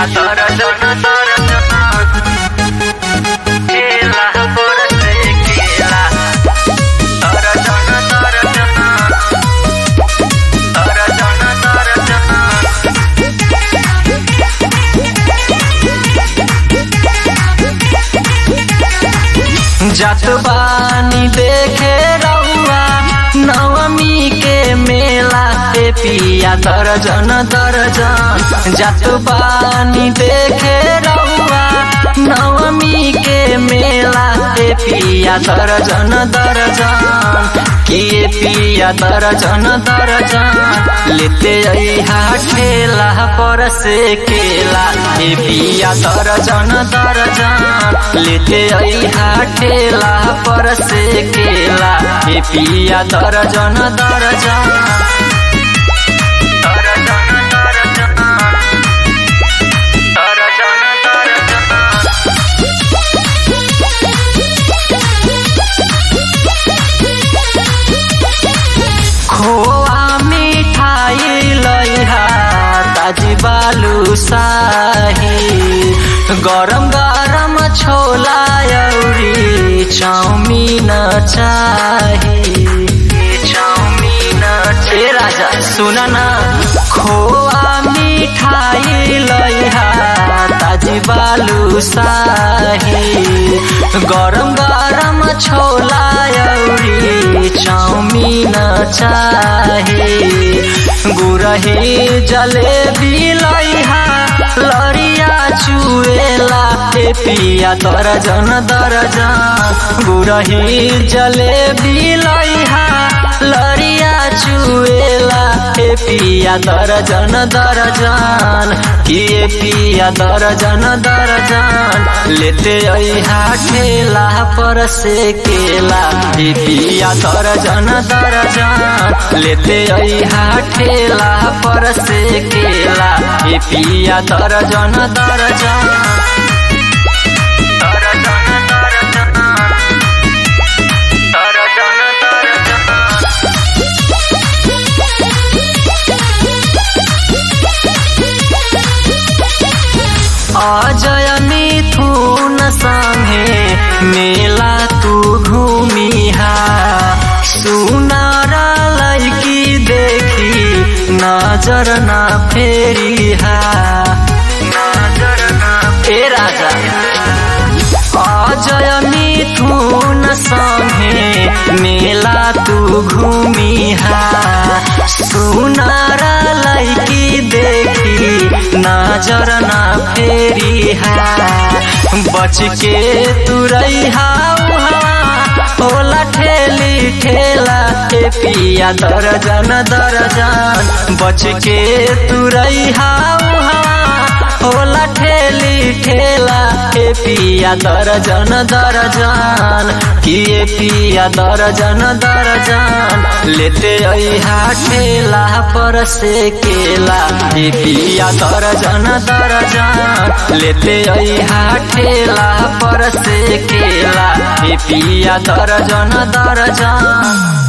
पिया दर्जन दर्जन केला बरसे केला दर्जन दर्जन दर्जन दर्जन जात बानी देखे रउआ नवमी के मेला ए पिया दर्जन दर्जन जात बानी देखे रउआ नवमी के मेला ए पिया दर्जन दर्जन किए पिया दर्जन दर्जन लेते अइहा ठेला पर से केला ए पिया दर्जन दर्जन लेते अइहा ठेला पर से केला ए पिया दर्जन दर्जन दर्जन दर्जन दर्जन दर्जन खोआ मिठाई लइहा ताजी बालू शाही गरम गरम छोला अउरी चाउमीन चाही चाउमीन ए राजा सुन ना खोआ मिठाई लइहा ताजी बालू शाही गरम गरम छोला अउरी चाउमीन चाही गुरही जलेबी लइहा लरिया चुएला ए पिया दर्जन दर्जन गुरही जलेबी लइहा लरिया चुएला ए पिया दर्जन दर्जन किए पिया दर्जन दर्जन लेते अइहा ठेला पर से केला ए पिया दर्जन दर्जन लेते अइहा ठेला पर से केला ए पिया दर्जन दर्जन दर्जन दर्जन दर्जन दर्जन अजय मिथुन संगे मेला तू घूमिहा सुनार लैकी देखी नजर ना फेरिहा नजर ना ए राजा अजय मिथुन संगे मेला तू घूमिहा सुनार लैकी देखी नजर ना फेरिहा बच के तुरैहा होला ठेली ठेला ए पिया दर्जन दर्जन बच के तुरैहा होला ठेली ठेला ए पिया दर्जन दर्जन किए पिया दर्जन दर्जन लेते अइहा ठेला पर से केला ए पिया दर्जन दर्जन लेते अइहा ठेला पर से केला ए पिया दर्जन दर्जन